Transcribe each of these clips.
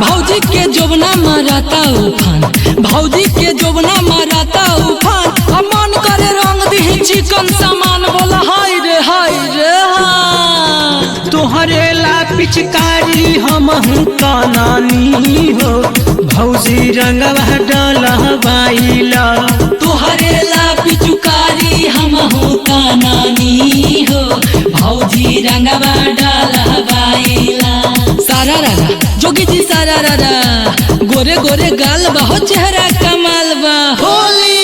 भौजी के जोबना मारता उफान भौजी के जोबना मारता उफान अब मन करे रंग दी चिकन सामान बोला हाय रे हाय रे हाँ तोहरे ला पिचकारी हम कानानी हो भौजी रंगवा डलवाइला तुहरे ला पिचुकारी हम होता नानी हो भौजी रंगवा डालवाइला सारा रारा जोगी जी सारा रारा गोरे गोरे गाल बा हो चेहरा कमाल बा होली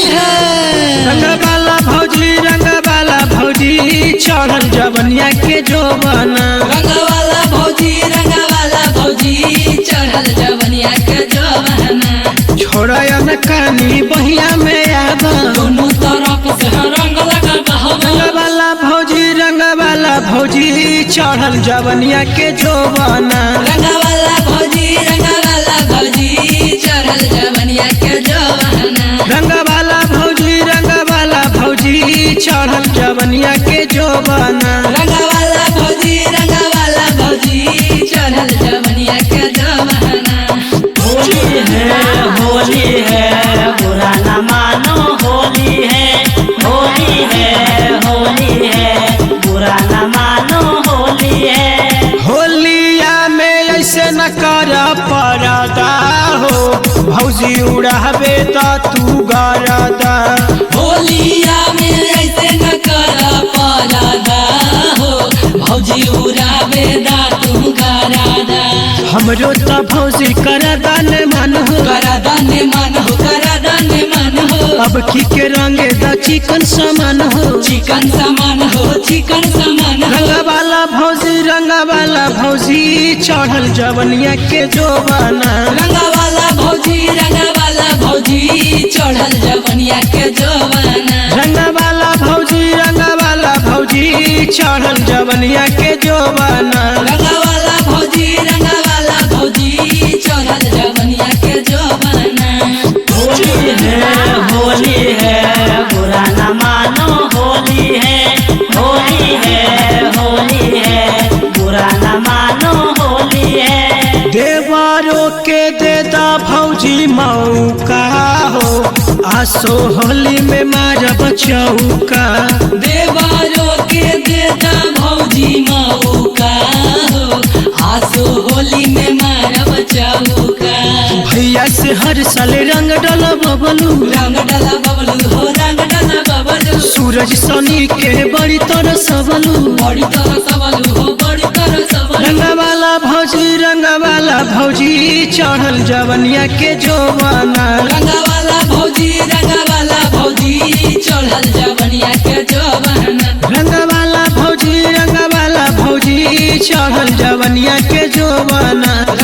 है रंगवाला भौजी रंगवाला भौजी चढ़ल जवनिया के जोबना रंगवाला भौजी रंगवाला भौजी चढ़ल जवनिया के जवाना छोड़ा न कानी बहिया में आबा दोनों तरफ से रंग लगा बहवा रंगवाला भौजी रंगवाला भौजी चढ़ल जवनिया के जोबना रंगवाला भौजी रंगवाला भौजी चढ़ल जवनिया के जवाना रंगवाला भौजी रंगवाला भौजी चढ़ल जवनिया के जोबना रंगवाला भौजी रंगवाला भौजी चढ़ल जवनिया के जवाना होली है होली है बुरा न मानो होली है होली है होली है बुरा न मानो होली है होलिया में ऐसे न कर परदा हो भौजी उड़ाबे त तू गरदा होलिया में ऐसे न कर परादा हो भौजी उड़ावे दा तू करादा हमरो त भौजी करदा ने मन हो करादा ने मन हो करादा ने मन हो अब की के रंगे द चिकन समान हो चिकन सामान हो चिकन सामान हो रंगवाला भौजी रंगवाला भौजी चढ़ल जवनिया के जोबाना रंगवाला भौजी रंगवाला भौजी चढ़ल जवनिया के जवाना रंगवाला भौजी रंगवाला भौजी चढ़ल जवनिया के जोबाना रंगवाला भौजी रंगवाला भौजी चढ़ल जवनिया के जवाना होली है होली है बुरा न मानो होली है होली है होली है बुरा न मानो होली है देवारो के देदा भौजी मौका हो आसो होली में मारब चौका देवारो के देता भौजी मौका हो आसो होली में मारब चौका भैया से हर साल रंग डल बबलू रंग डाला बबलू हो रंग डाला बबलू सूरज सनी के बड़ी तरह सबलू बड़ी तरह सबलू हो बड़ी तरह सबलू रंगवाला भौजी रंगवाला भौजी चढ़ल जवनिया के जोबाना रंगवाला भौजी रंगवाला भौजी चढ़ल जवनिया के जवाना रंगवाला भौजी रंगवाला भौजी चढ़ल जवनिया के जोबाना